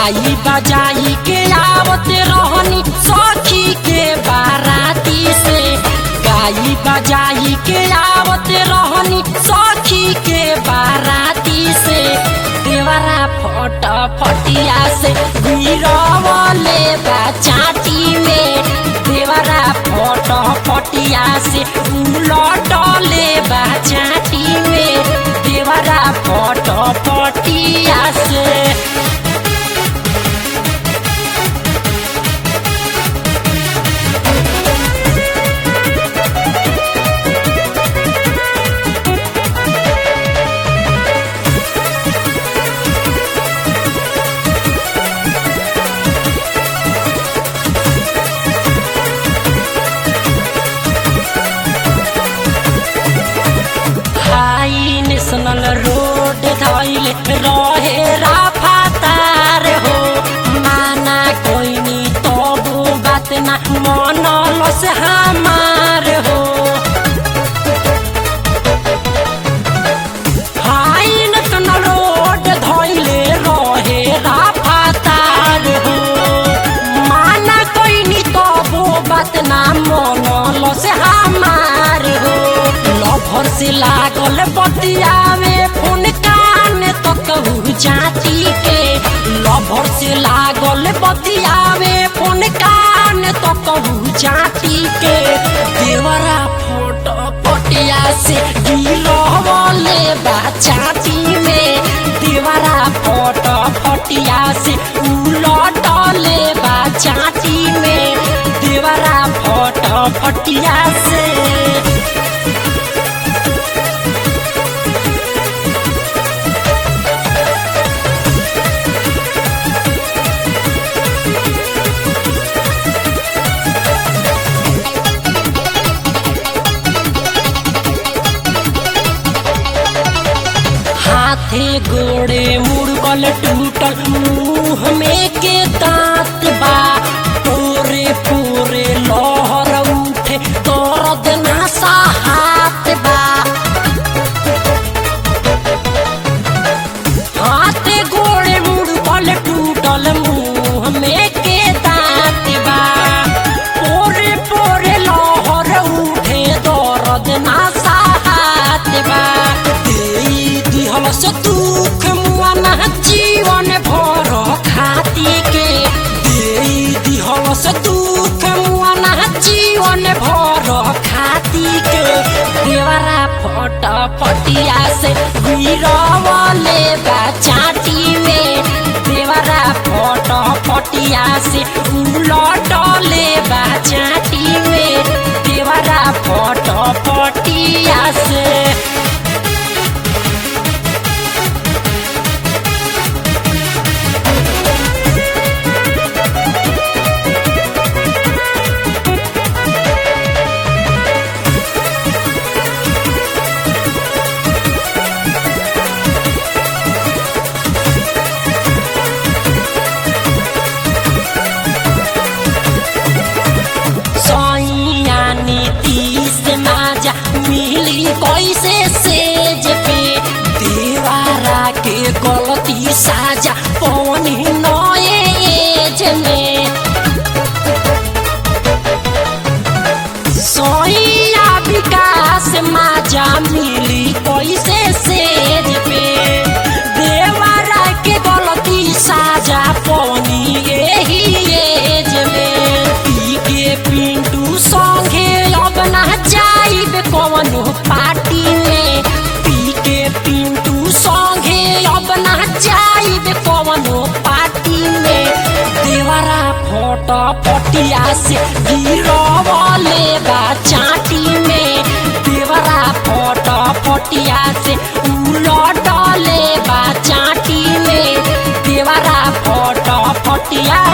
गाई बजाई के आवत रहनी सखी के बाराती से गाई बजाई के आवत रहनी सखी के बाराती से देवरा फट फटिया से गिरवले बा चाटी में देवरा फट फटिया से उलटले बा चाटी में देवरा फट फटिया से हाई नेशनल रोड धैले रहे राफातार हो माना कोइनी तबो बात ना मनल से हमार हो हाई नेशनल रोड धैले रहे राफातार हो माना कोइनी तबो बात ना मनल से हमार हो लभर से लागल बतियावे फोन कान तो कहू जाती के लभर से लागल बतियावे फोन कान तो कहू जाती के देवरा फोटो पटिया से गिरवले बा चाटी में देवरा फोटो पटिया से उलटले बा चाटी में देवरा फोटो पटिया से हाथे गोड़े मुड़गल टूटल मुंह में के दांत बा पूरे पूरे लहर उठे दर्द नशा हाथ बा हाथे गोड़े मुड़गल टूटल मुंह में के दांत बा पूरे पूरे लहर उठे दर्द नशा हाथ बा देई दिहल से दुख मुआना जीवन भर खाती के देई दिहल से दुख मुआना जीवन भर खाती के देवरा फट फटिया से गिरवले बा चाटी में देवरा फट फटिया से उलटले बा चाटी में देवरा फट फटिया से सैयानी तीस माजा मिली कैसे सेज पे देवारा के गलती साजा पौनी नए एज में सैया विकास माजा मिली कैसे सेज पे देवारा के गलती साजा पौनी यही एज में पी के पिंटू संगे अब ना जाइब कवनो पार्टी में पी के पिंटू संगे अब ना जाइब कवनो पार्टी में देवरा फोटो पटिया से गिरवले बा चाटी में देवरा फोटो पटिया से उलटले बा चाटी में देवरा फोटो पटिया